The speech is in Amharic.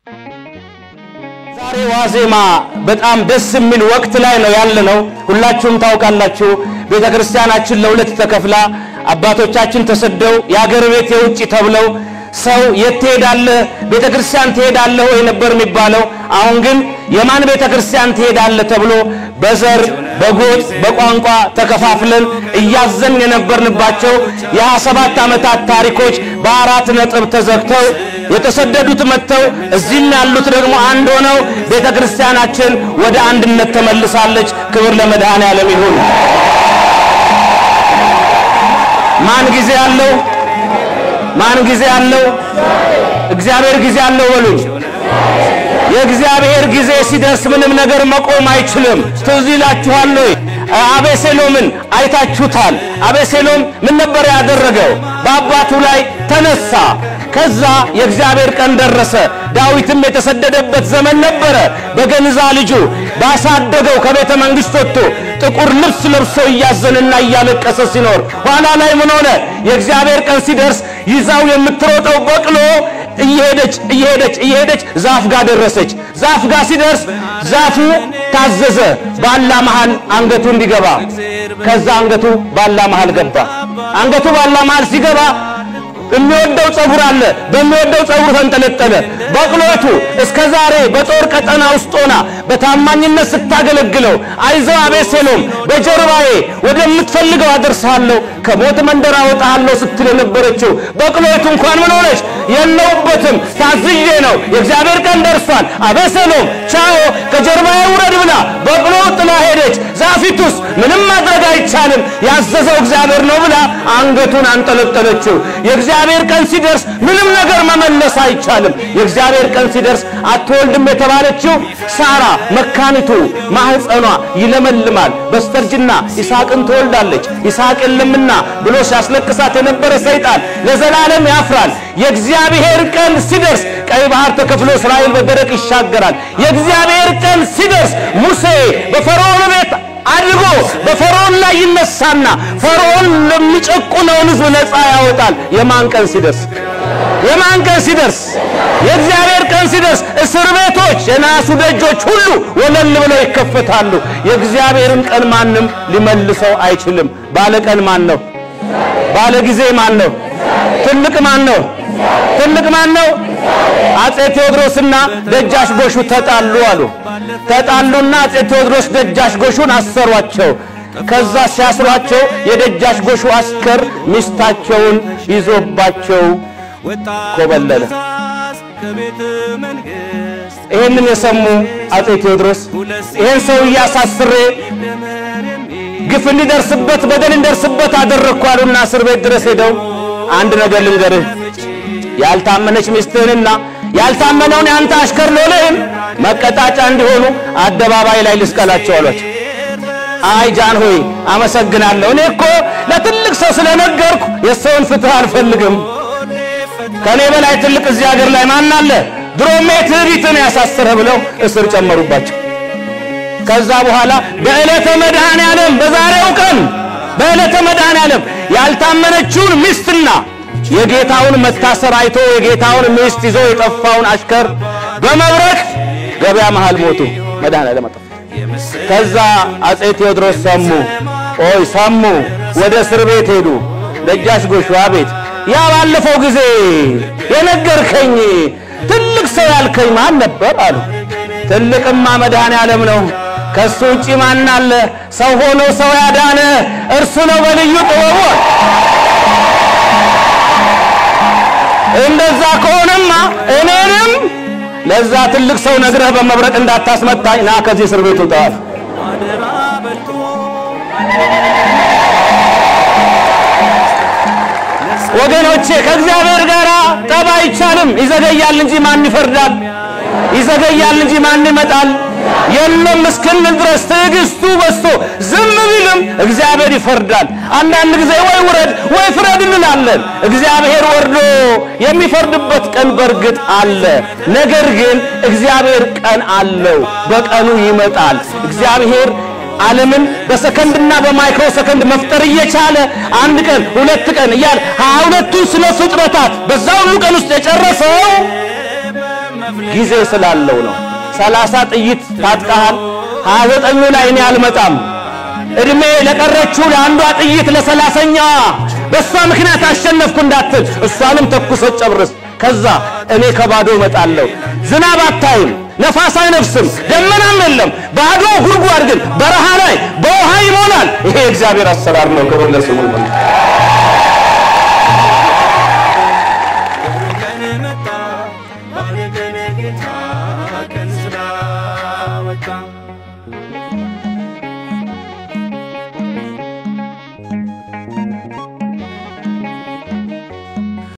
ዛሬ ዋዜማ በጣም ደስ የሚል ወቅት ላይ ነው ያለነው። ሁላችሁም ታውቃላችሁ። ቤተ ክርስቲያናችን ለሁለት ተከፍላ አባቶቻችን ተሰደው የአገር ቤት የውጭ ተብለው ሰው የት ትሄዳለህ ቤተ ክርስቲያን ትሄዳለህ ወይ ነበር የሚባለው። አሁን ግን የማን ቤተ ክርስቲያን ትሄዳለህ ተብሎ በዘር በጎጥ በቋንቋ ተከፋፍለን እያዘን የነበርንባቸው የሃያ ሰባት ዓመታት ታሪኮች በአራት ነጥብ ተዘግተው የተሰደዱት መጥተው እዚህም ያሉት ደግሞ አንድ ሆነው ቤተ ክርስቲያናችን ወደ አንድነት ተመልሳለች። ክብር ለመድኃኔ ዓለም ይሁን። ማን ጊዜ አለው? ማን ጊዜ አለው? እግዚአብሔር ጊዜ አለው በሉኝ። የእግዚአብሔር ጊዜ ሲደርስ ምንም ነገር መቆም አይችልም። ትዝ ይላችኋል ወይ? አቤሴሎምን አይታችሁታል። አቤሴሎም ምን ነበር ያደረገው? በአባቱ ላይ ተነሳ። ከዛ የእግዚአብሔር ቀን ደረሰ። ዳዊትም የተሰደደበት ዘመን ነበረ። በገንዛ ልጁ ባሳደገው ከቤተ መንግሥት ወጥቶ ጥቁር ልብስ ለብሶ እያዘንና እያለቀሰ ሲኖር ኋላ ላይ ምን ሆነ? የእግዚአብሔር ቀን ሲደርስ ይዛው የምትሮጠው በቅሎ እየሄደች እየሄደች እየሄደች ዛፍ ጋር ደረሰች። ዛፍ ጋር ሲደርስ ዛፉ ታዘዘ ባላ መሃል አንገቱ እንዲገባ። ከዛ አንገቱ ባላ መሃል ገባ። አንገቱ ባላ መሃል ሲገባ የሚወደው ጸጉር አለ። በሚወደው ጸጉር ተንጠለጠለ። በቅሎቱ እስከ ዛሬ በጦር ቀጠና ውስጥ ሆና በታማኝነት ስታገለግለው አይዞህ አቤሴሎም በጀርባዬ ወደምትፈልገው አደርሳለሁ ከሞት መንደር አወጣሃለሁ ስትል የነበረችው በቅሎቱ እንኳን ምን ሆነች? የለውበትም ታዝዤ ነው፣ የእግዚአብሔር ቀን ደርሷል፣ አቤሴሎም ቻው፣ ከጀርባዬ ውረድ ብላ በቅሎ ጥላ ሄደች። ዛፊቱስ ምንም ማድረግ አይቻልም፣ ያዘዘው እግዚአብሔር ነው ብላ አንገቱን አንጠለጠለችው። የእግዚአብሔር ቀን ሲደርስ ምንም ነገር መመለስ አይቻልም። የእግዚአብሔር ቀን ሲደርስ አትወልድም የተባለችው ሳራ መካኒቱ ማህፀኗ ይለመልማል፣ በስተርጅና ይስሐቅን ትወልዳለች። ይስሐቅ የለምና ብሎ ሲያስለቅሳት የነበረ ሰይጣን ለዘላለም ያፍራል። የእግዚአብሔር ቀን ሲደርስ ቀይ ባህር ተከፍሎ እስራኤል በደረቅ ይሻገራል። የእግዚአብሔር ቀን ሲደርስ ሙሴ በፈርዖን ቤት አድርጎ በፈርዖን ላይ ይነሳና ፈርዖን ለሚጨቁነውን ሕዝብ ነፃ ያወጣል። የማን ቀን ሲደርስ? የማን ቀን ሲደርስ? የእግዚአብሔር ቀን ሲደርስ እስር ቤቶች፣ የናሱ ደጆች ሁሉ ወለል ብለው ይከፈታሉ። የእግዚአብሔርን ቀን ማንም ሊመልሰው አይችልም። ባለ ቀን ማን ነው? ባለ ጊዜ ማን ነው? ትልቅ ማን ነው? ትልቅ ማን ነው? አጼ ቴዎድሮስና ደጃች ጎሹ ተጣሉ አሉ። ተጣሉና አጼ ቴዎድሮስ ደጃች ጎሹን አሰሯቸው። ከዛ ሲያስሯቸው የደጃች ጎሹ አስከር ሚስታቸውን ይዞባቸው ኮበለለ። ይህንን የሰሙ አጼ ቴዎድሮስ ይህን ሰው እያሳስሬ ግፍ እንዲደርስበት በደል እንዲደርስበት አደረግኩ አሉና እስር ቤት ድረስ ሄደው አንድ ነገር ልንገርህ ያልታመነች ሚስትህንና ያልታመነውን የአንተ አሽከር ሎሌህን መቀጣጫ እንዲሆኑ አደባባይ ላይ ልስቀላቸው አሏቸው። አይ ጃን ሆይ አመሰግናለሁ። እኔ እኮ ለትልቅ ሰው ስለነገርኩ የሰውን ፍትህ አልፈልግም። ከኔ በላይ ትልቅ እዚህ ሀገር ላይ ማን አለ? ድሮም ትዕቢትን ያሳስረ ብለው እስር ጨመሩባቸው። ከዛ በኋላ በዕለተ መድኃኔ ዓለም በዛሬው ቀን በዕለተ መድኃኔ ዓለም ያልታመነችውን ሚስትና የጌታውን መታሰር አይቶ የጌታውን ሚስት ይዞ የጠፋውን አሽከር በመብረቅ ገበያ መሃል ሞቱ። መድኃኔዓለም አጠፋ። ከዛ አጼ ቴዎድሮስ ሰሙ፣ ኦይ ሰሙ፣ ወደ እስር ቤት ሄዱ። ደጃች ጎሹ አቤት፣ ያ ባለፈው ጊዜ የነገርከኝ ትልቅ ሰው ያልከኝ ማን ነበር አሉ። ትልቅማ መድኃኔዓለም ነው። ከሱ ውጪ ማን አለ? ሰው ሆኖ ሰው ያዳነ እርሱ ነው በልዩ ጥበቡ እንደዛ ከሆነማ እኔንም ለዛ ትልቅ ሰው ነግረህ በመብረቅ እንዳታስመታኝ ና ከዚህ እስር ቤት ውጣ። ወገኖቼ ከእግዚአብሔር ጋር ጠብ አይቻልም። ይዘገያል እንጂ ማን ይፈርዳል? ይዘገያል እንጂ ማን ይመጣል? የለም እስክንል ድረስ ትዕግስቱ በዝቶ ዝም ቢልም እግዚአብሔር ይፈርዳል። አንዳንድ ጊዜ ወይ ውረድ ወይ ፍረድ እንላለን። እግዚአብሔር ወርዶ የሚፈርድበት ቀን በእርግጥ አለ። ነገር ግን እግዚአብሔር ቀን አለው፣ በቀኑ ይመጣል። እግዚአብሔር ዓለምን በሰከንድና በማይክሮ ሰከንድ መፍጠር እየቻለ አንድ ቀን ሁለት ቀን እያለ ሀያ ሁለቱን ስነ ፍጥረታት በዛ ሁሉ ቀን ውስጥ የጨረሰው ጊዜ ስላለው ነው። ሰላሳ ጥይት ታጥቀሃል፣ ሀያ ዘጠኙ ላይ እኔ አልመጣም። እድሜ ለቀረችው ለአንዷ ጥይት ለሰላሰኛዋ በእሷ ምክንያት አሸነፍኩ እንዳትል እሷንም ተኩሰ ጨርስ። ከዛ እኔ ከባዶ እመጣለሁ። ዝናብ አታይም፣ ነፋስ አይነፍስም፣ ደመናም የለም። ባዶ ጉድጓድ ግን በረሃ ላይ በውሃ ይሞላል። ይሄ የእግዚአብሔር አሰራር ነው። ክብር ለስሙ ይሁን። ቀን መጣ ባለ ቀን ጌታ ቀን ስላመጣ